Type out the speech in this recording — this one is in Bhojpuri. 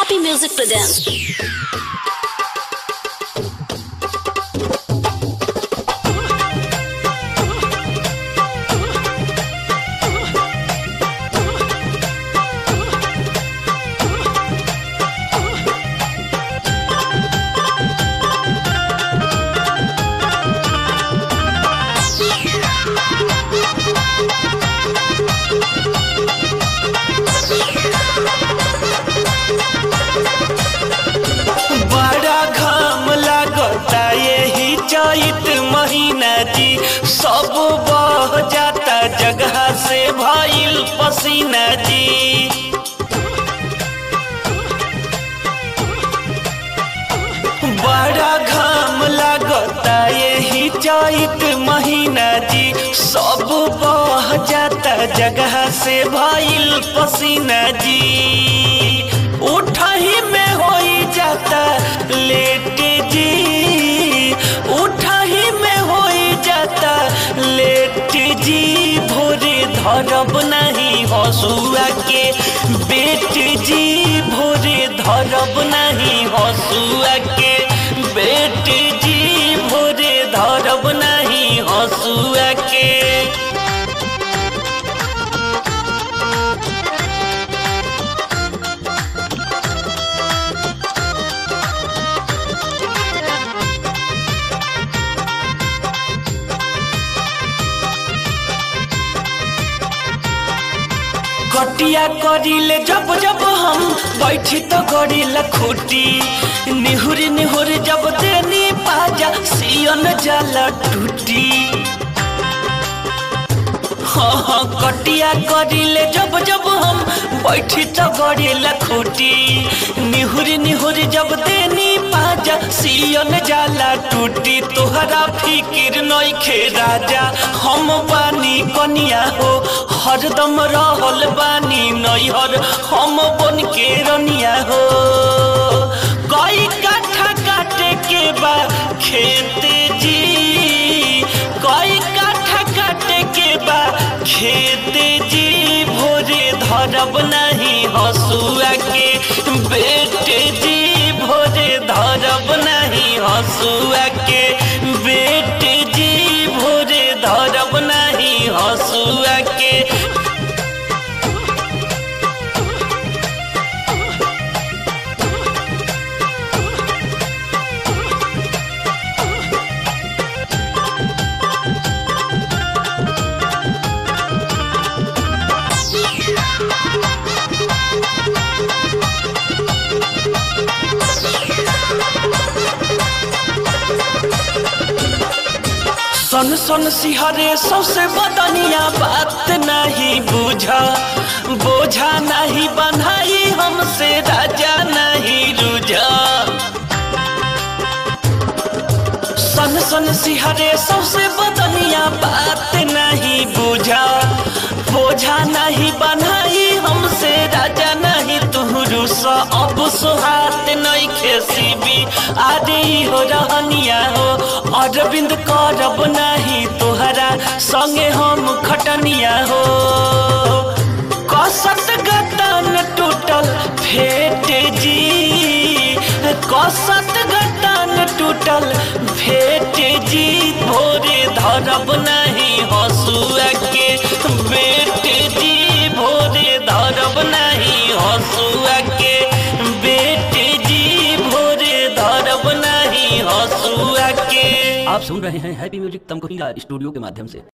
Happy Music presents. बड़ा घाम लागता यही चैत महीना जी सब बह जाता जगह से भइल पसीना जी बड़ा घाम लागता यही चैत महीना जी सब बह जाता जगह से भइल पसीना जी उठही में होई जाता लेट जी उठही में होई जाता लेट जी भोरे धरब नहीं हसुआ के बेट जी भोरे धरब नहीं हसुआ के बेट जी भोरे धरब नहीं हसुआ के कटिया करिले जब जब हम बैठी तो करिला खूटी निहुरी निहुरी जब देनी पाजा सियन जाला टूटी हाँ हाँ कटिया करिले जब जब हम बैठी तो करिला खूटी निहुरी निहुरी जब देनी पाजा सियन जाला टूटी तोहरा फिकिर नइखे राजा हम बानी कनिया हो हरदम रहल बानी नैहर हम बन के रनिया हो कई काठा काटे के बा खेत जी कई काठा काटे के बा खेत जी भोरे धरब नहीं हसुआ के बेटे जी भोरे धरब नहीं हसुआ के बेटे जी भोरे धरब नहीं हसुआ के सन सन सिहरे सबसे बदनिया बात नहीं बुझा बोझा नहीं बनाई हमसे राजा नहीं रुझा सन सन सिहरे सबसे बदनिया बात नहीं बुझा बोझा नहीं बनाई हमसे राजा नहीं तुहरु सा अब सुहात नहीं खेसीबी आदि हो रहनिया हो अरविंद करब नहीं तोहरा संगे हम खटनिया हो कसत गतन टूटल फेट जी कसत गतन टूटल फेट जी भोरे धरब नहीं हसुआ के बेट जी भोरे धरब नहीं हसुआ के बेट जी भोरे धरब नहीं हसुआ के आप सुन रहे हैं हैप्पी म्यूजिक तमकुहीला स्टूडियो के माध्यम से